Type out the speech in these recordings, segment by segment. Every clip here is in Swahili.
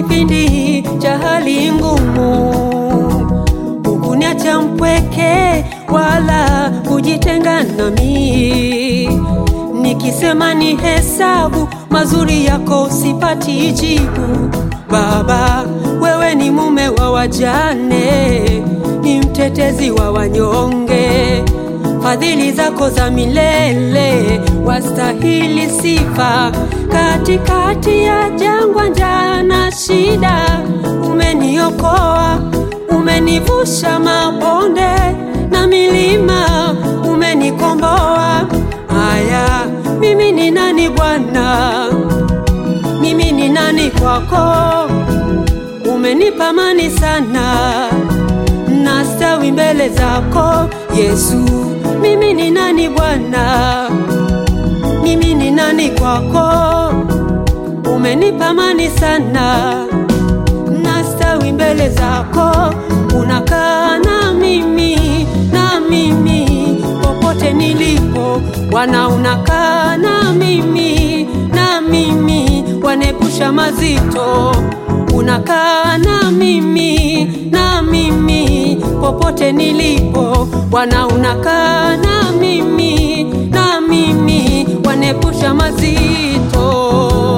kipindi cha hali ngumu, hukuniacha mpweke wala kujitenga nami. Nikisema ni hesabu mazuri yako sipati jibu. Baba, wewe ni mume wa wajane, ni mtetezi wa wanyonge. Fadhili zako za milele wastahili sifa. Katikati ya jangwa, njaa na shida, umeniokoa, umenivusha mabonde na milima, umenikomboa. Aya, mimi ni nani Bwana? Mimi ni nani kwako? Umenipa amani sana, nastawi mbele zako Yesu. Mimi ni nani Bwana? Mimi ni nani kwako? Umenipa amani sana, nastawi mbele zako. Unakaa na mimi na mimi popote nilipo, Bwana unakaa na mimi na mimi, wanepusha mazito. Unakaa na mimi na mimi popote nilipo, Bwana unakaa na mimi na mimi, wanepusha mazito.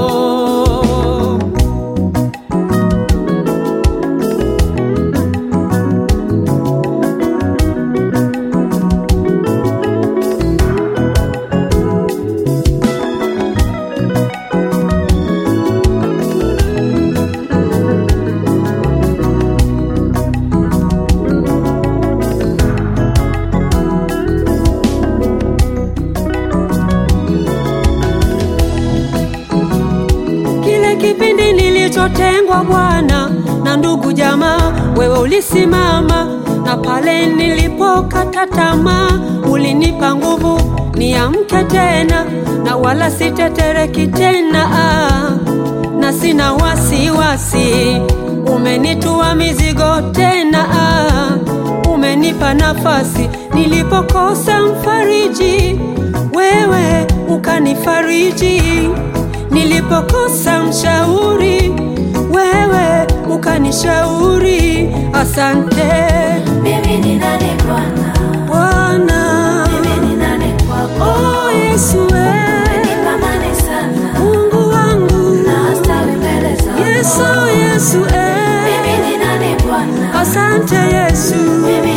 Kile kipindi nilichotengwa Bwana na ndugu jamaa, wewe ulisimama, na pale nilipokata tamaa, ulinipa nguvu niamke tena, na wala sitetereki tena, ah, na sina wasiwasi. Umenitua mizigo tena, ah, umenipa nafasi nilipokosa mfariji, wewe ukanifariji nilipokosa mshauri, wewe ukanishauri. Asante Mimi ni nani Bwana? Bwana. Mimi ni nani kwako? Oh Yesu, wewe Umenipa amani sana, Mungu wangu, nastawi mbele zako. Yesu, Yesu, Mimi eh. ni nani Bwana? Asante Yesu, Mimi